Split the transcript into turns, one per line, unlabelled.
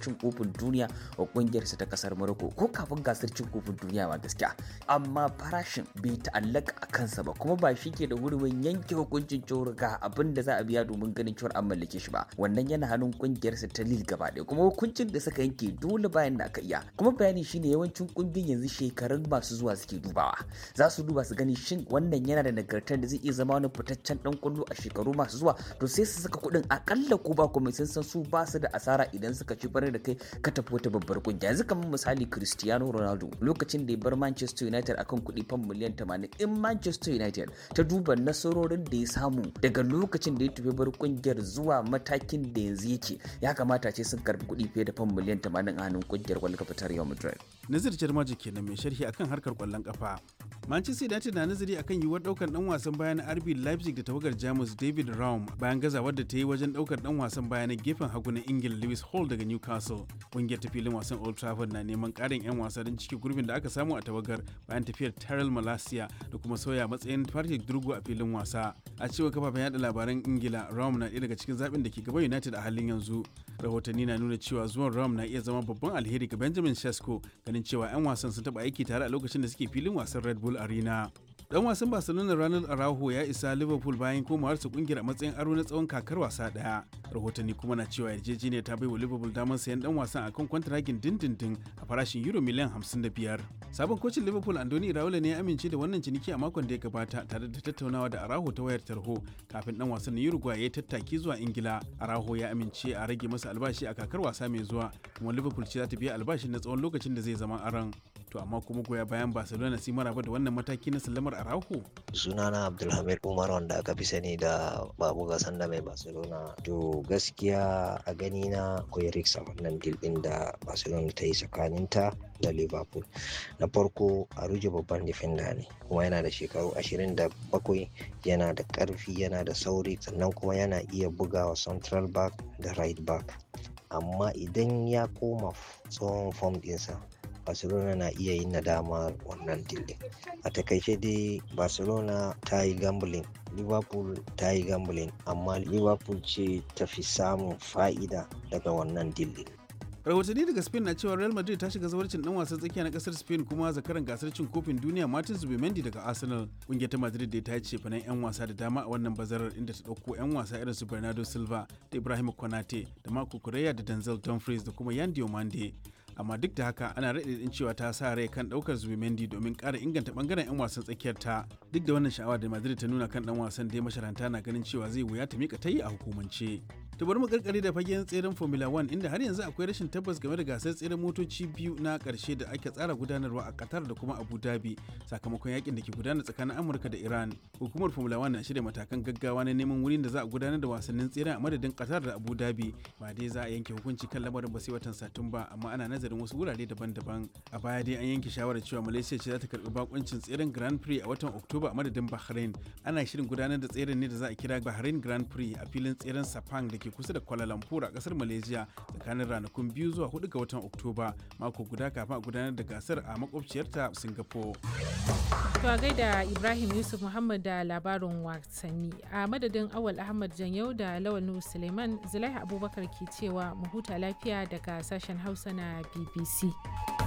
cin kofin duniya wa kungiyarsa ta kasar Morocco ko kafin gasar cin kofin duniya ma gaskiya amma farashin bai ta'allaka a kansa ba kuma ba shi ke da hurumin yanke hukuncin cewar ga abin da za a biya domin ganin cewar an mallake shi ba wannan yana hannun kungiyarsa ta Lille gaba ɗaya kuma hukuncin da suka yanke dole bayan da aka iya kuma bayani shine yawancin kungiyoyin yanzu shekarun masu zuwa suke dubawa za su duba su gani shin wannan yana da nagartar da zai iya zama wani fitaccen dan kwallo a shekaru masu zuwa to sai su saka kuɗin akalla ko ba kuma sun san su ba su da asara idan suka ci barin da kai ka tafi wata babbar kungiya yanzu kamar misali Cristiano Ronaldo lokacin da ya bar Manchester United akan kuɗi fan miliyan 80 in Manchester United ta duba nasarorin da ya samu daga lokacin da ya tafi bar kungiyar zuwa matakin da yanzu yake ya kamata ce sun karbi kuɗi fiye da fan miliyan 80 a hannun kungiyar kwallon kafa ta Real Madrid
Nazir Jarmaji kenan mai sharhi akan harkar kwallon kafa. Manchester United na nazari akan yiwuwar daukar dan wasan baya na RB Leipzig da tawagar Jamus David Raum bayan gazawar da ta yi wajen daukar dan wasan baya na gefen hagu na Ingila Lewis Hall daga Newcastle. Kungiyar ta filin wasan Old Trafford na neman karin 'yan wasa don cike gurbin da aka samu a tawagar bayan tafiyar Terrell Malasia da kuma sauya matsayin Patrick Durgu a filin wasa. A cewar kafafen yada labaran Ingila, Raum na ɗaya daga cikin zaɓin da ke gaba United a halin yanzu. Rahotanni na nuna cewa zuwan Raum na iya zama babban alheri ga Benjamin Sesko ganin cewa 'yan wasan sun taɓa aiki tare a lokacin da suke filin wasan Red Bull Arena. Dan wasan Barcelona Ronald Araujo ya isa Liverpool bayan komawarsa kungiyar a matsayin aro na tsawon kakar wasa daya. Rahotanni kuma na cewa yarjejeniya ta bai wa Liverpool damar sayan dan wasan akan kwantaragin dindindin a farashin euro miliyan 55. Sabon kocin Liverpool Andoni Iraola ne ya amince da wannan ciniki a makon da ya gabata tare da tattaunawa da Araujo ta wayar tarho kafin dan wasan na Uruguay ya tattaki zuwa Ingila. Araujo ya amince a rage masa albashi a kakar wasa mai zuwa kuma Liverpool ce za ta biya albashin na tsawon lokacin da zai zama aron. To amma kuma goya bayan Barcelona sun maraba da wannan mataki na sallamar Araujo.
Sunana Abdulhamid Umar wanda aka fi sani da Babu Gasan da mai Barcelona. To gaskiya a gani na akwai risk a wannan deal din da Barcelona ta yi tsakaninta da Liverpool. Na farko a ruje babban defender ne kuma yana da shekaru 27 yana da karfi yana da sauri sannan kuma yana iya bugawa central back da right back. Amma idan ya koma tsohon form dinsa barcelona na iya yin nadama wannan dildin a takaice dai barcelona ta yi gambling liverpool ta yi gambling amma liverpool ce ta fi samun fa'ida daga wannan dildin
rahotanni daga spain na cewa real madrid ta shiga zawarcin dan wasan tsakiya na kasar spain kuma zakaran gasar cin kofin duniya martin zubimendi daga arsenal kungiyar ta madrid da ta ce fanan yan wasa da dama a wannan bazarar inda ta dauko yan wasa irin su bernardo silva da ibrahim konate da marco correa da denzel dumfries da kuma yan diomande amma duk da haka ana raɗaɗin cewa ta sa rai kan ɗaukar zubimendi domin ƙara inganta ɓangaren 'yan wasan tsakiyar ta duk da wannan sha'awa da madrid ta nuna kan ɗan wasan dai masharanta na ganin cewa zai wuya ta mika tayi a hukumance ta bari mu karkare da fagen tseren formula 1 inda har yanzu akwai rashin tabbas game da gasar tseren motoci biyu na karshe da ake tsara gudanarwa a qatar da kuma abu dhabi sakamakon yakin da ke gudana tsakanin amurka da iran hukumar formula 1 na shirya matakan gaggawa na neman wurin da za a gudanar da wasannin tseren a madadin qatar da abu dhabi ba dai za a yanke hukunci kan lamarin ba sai watan satumba amma ana nazarin wasu wurare daban-daban a baya dai an yanke shawarar cewa malaysia ce za ta karbi bakuncin tseren grand prix a watan oktoba a madadin bahrain ana shirin gudanar da tseren ne da za a kira bahrain grand prix a filin tseren sepang da ke kusa da Kuala Lumpur a kasar Malaysia tsakanin ranakun biyu zuwa hudu ga watan Oktoba mako guda kafin a gudanar da gasar a makwabciyarta Singapore.
To a gaida Ibrahim Yusuf Muhammad da labarin wasanni a madadin Awal Ahmad Janyau da Lawal Nuhu Suleiman Zulaiha Abubakar ke cewa mu huta lafiya daga sashen Hausa na BBC.